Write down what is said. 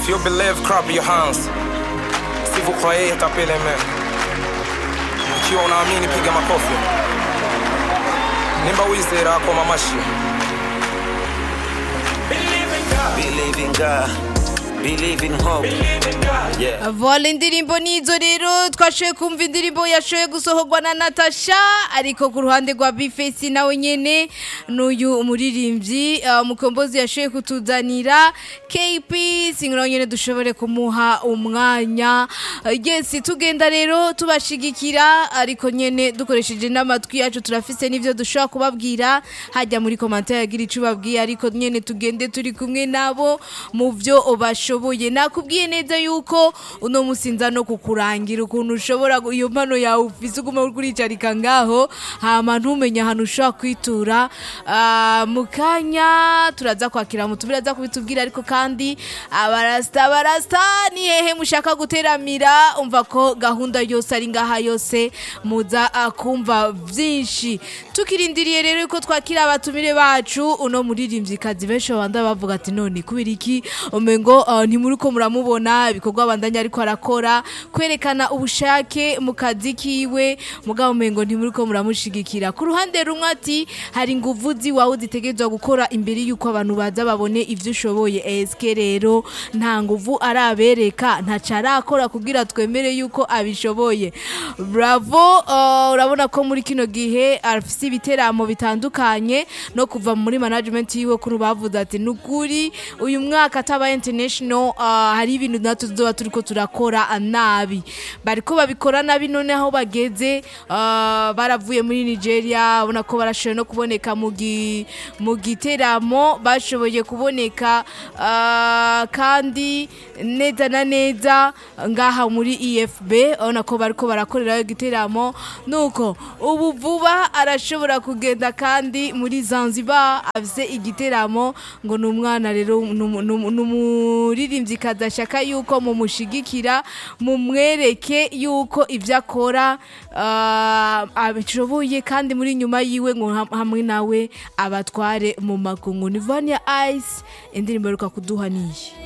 If you believe, clap your hands. Si vous croyez, tapez les mains. Ikiwa unaamini, piga makofi. Nimba wizera kwa mamashi. Believe in God, believe in hope. Yeah. vola indirimbo nizo rero twashoboye kumva indirimbo yashoboye gusohorwa na natasha ariko ku ruhande rwa bifesi nawe nyene n'uyu umuririmbyi uh, mukombozi yashoboye kutuzanira kp singiro nyene dushobore kumuha umwanya Uh, yes tugenda rero tubashigikira ariko nyene dukoresheje n'amatwi yacu turafise n'ivyo dushobora kubabwira hajya muri commentaire yagira ico babwiye ariko nyene tugende turi kumwe nabo mu vyo bashoboye nakubwiye neza yuko uno musinza no kukurangira ukuntu ushobora gu- iyo mpano yawe ufise uguma kuricarika ngaho hama ntumenye ahantu ushobora kwitura Ah, mu kanya turaza kwakira mutu biraza kubitubwira ariko kandi abarasta abarasta ni hehe mushaka guteramira umva ko gahunda yose ari ngaha yose muza ah, kumva vyinshi tukirindiriye rero ko twakira abatumire bacu uno muririmvyikazi benshi babanda bavuga ati none kubera iki umengo uh, ntimuriko muramubona ibikorwa abandanya ariko arakora kwerekana ubushake mu kazi kiwe mugabo umengo ntimuriko muramushigikira ku ruhande rumwe ati hari inguvu ziwawe zitegerezwa gukora imbere y'uko abantu baza babone ivyo ushoboye eske rero nta nguvu arabereka ntaco arakora kugira twemere yuko abishoboye bravo uh, urabona ko muri kino gihe afise ibiteramo bitandukanye no kuva muri management yiwe kuri bavuze ati nukuri uyu mwaka ataba international uh, hari ibintu natwe tuzoba turiko turakora ah, nabi bariko babikora nabi none aho bageze uh, baravuye muri Nigeria ubona ko barashoboye no kuboneka mu gi- mu giteramo bashoboye kuboneka uh, kandi neza na neza ngaha muri EFB urabona ko bariko barakorerayo igiteramo nuko ubu vuba arashobora kugenda kandi muri Zanzibar afise igiteramo ngo ni umwana rero numu- numu- numuririmbyi kadashaka yuko mumushigikira mumwereke yuko ibyo akora ah, abishoboye kandi muri nyuma yiwe ngo ham- hamwe nawe abatware mu makungu ni Vania Ice indirimbo iheruka kuduha niyi